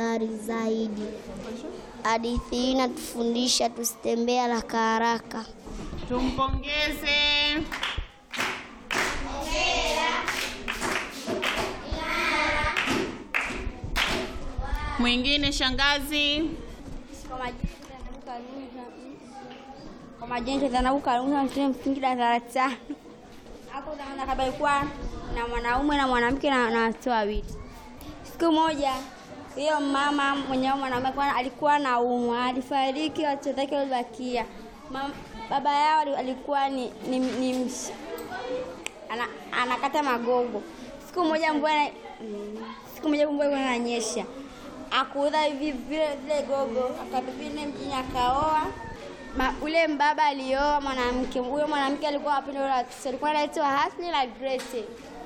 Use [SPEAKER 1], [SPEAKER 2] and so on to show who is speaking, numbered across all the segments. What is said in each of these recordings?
[SPEAKER 1] habari zaidi. Hadithi hii inatufundisha tusitembee haraka haraka.
[SPEAKER 2] Tumpongeze. Mwingine shangazi.
[SPEAKER 3] Kwa majina Zanabu Kalunga mshule msingi darasa la tano. Hapo naona kama ilikuwa na mwanaume na mwanamke na na watoto wawili. Siku moja hiyo mama mwenye mwanaume alikuwa- alikuwa na umwa, alifariki, watoto wake walibakia. Mam- Baba yao ali- alikuwa ni, ni, ni msh, ana, anakata magogo. Siku moja mvua ina- mm, siku moja mvua ilikuwa inanyesha, akuuza hivi vile vile gogo, akabibine mjini akaoa. Ma, ule mbaba alioa mwanamke, huyo mwanamke alikuwa apenda ule watoto, alikuwa anaitwa Hasni na Grace.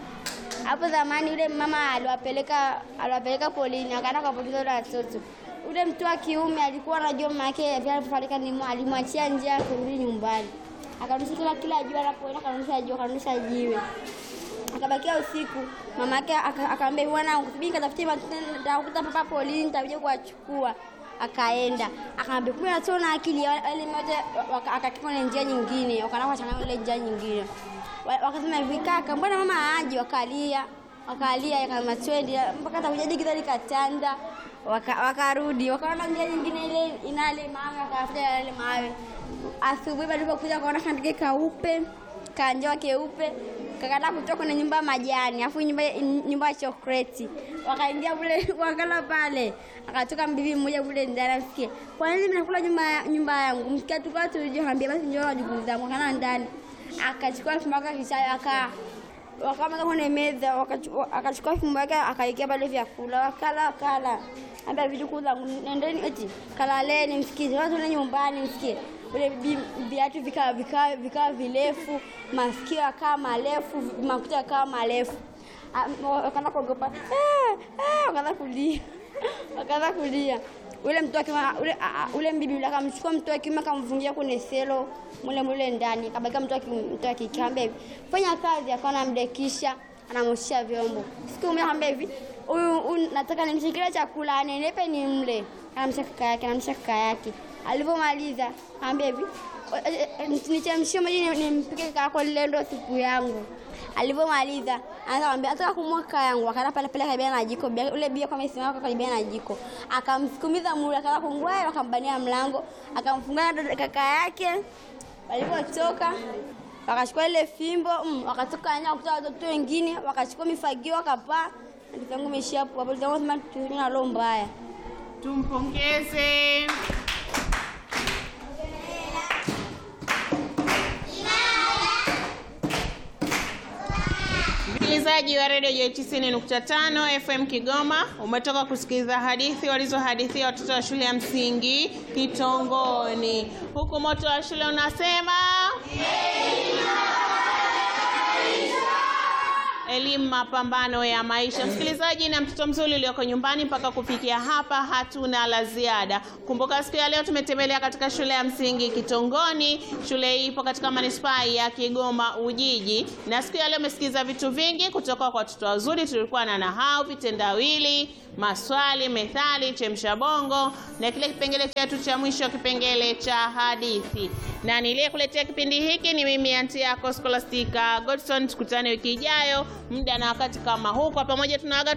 [SPEAKER 3] Hapo zamani yule mama aliwapeleka aliwapeleka polini, akaenda kuwapoteza wale watoto. Ule mtu wa kiume alikuwa anajua mama yake pia alifarika, ni mwa- alimwachia njia ya kurudi nyumbani, akarudisha kila kila jua anapoenda, akarudisha jua, akarudisha jiwe akabakia usiku. Mama yake aka- akamwambia bwana, usubiri nikatafutie matunda, nitakuta papa polini, nitakuja kuwachukua. Akaenda akamwambia, kumbe natoa na akili wale moja, akakaa kwenye njia nyingine, wakaenda kuchanganya ile njia nyingine. Wa- Wakasema hivi, kaka, mbona mama aje? Wakalia wakalia, akasema twende mpaka atakuja digidha likatanda. Waka- Wakarudi wakaona njia nyingine ile inale mawe, wakafuta yale mawe. Asubuhi walipokuja wakaona kandike kaupe kanjoa keupe kakata kutoka kwenye nyumba ya majani afu nyumba nyumba ya chokoleti wakaingia kule wakala pale akatoka mbibi mmoja kule ndani asikie kwa nini mnakula nyumba nyumba yangu msikia tukao tulijua ambia basi njoo wajukuu zangu kana ndani akachukua fimbo yake kisayo aka wakamaka kwenye meza wakachu- akachukua fimbo yake akaikia pale vyakula wakala wakala ambia vitukuu zangu nendeni eti kalaleni msikize watu le nyumbani msikie ule bi- viatu vikawa vikawa vikawa virefu masikio yakawa marefu makuta yakawa marefu Ah, wakaanza kuogopa "Eh, eh," wakaanza kulia wakaanza kulia ule mtu wake ule, ah, ah, ule mbibi ule akamchukua mtu wa kiume akamfungia kwenye selo mule mule ndani akabakia mtu wa ki- mtu wa kike akamwambia hivi fanya kazi akawa anamdekisha anamoshia vyombo siku moja akamwambia hivi huyu huyu nataka nimshikilie chakula anenepe ni mle anamsha kaka yake anamsha kaka yake alivyomaliza akamwambia hivi "Eh, eh, nichemshie maji ni- nimpike kaka yako lile ndo siku yangu alivyomaliza anaambia nataka kumua kaka yangu akaenda pale pale karibia na jiko Bia- ule bia kwa amesimama karibia na jiko akamsukumiza mule akaanza kungwaa akambania mlango akamfungia dada- kaka yake walivyotoka wakachukua ile fimbo mm, wakatoka nje wakuta watoto wengine wakachukua mifagio wakapaa ndugu imeishia hapo hapo ndio sema tuna roho mbaya
[SPEAKER 2] Tumpongeze. Msikilizaji wa redio J 90.5 FM Kigoma, umetoka kusikiliza hadithi walizohadithia watoto wa shule ya msingi Kitongoni, huku moto wa shule unasema elimu mapambano ya maisha. Msikilizaji na mtoto mzuri ulioko nyumbani, mpaka kufikia hapa hatuna la ziada. Kumbuka siku ya leo tumetembelea katika shule ya msingi Kitongoni. Shule hii ipo katika manispaa ya Kigoma Ujiji, na siku ya leo umesikiza vitu vingi kutoka kwa watoto wazuri. Tulikuwa na nahau, vitendawili, maswali, methali, chemsha bongo na kile kipengele chetu cha mwisho, kipengele cha hadithi. Na niliyekuletea kipindi hiki ni mimi anti yako Scholastica Godson. Tukutane wiki ijayo muda na wakati kama huu, kwa pamoja tunaaga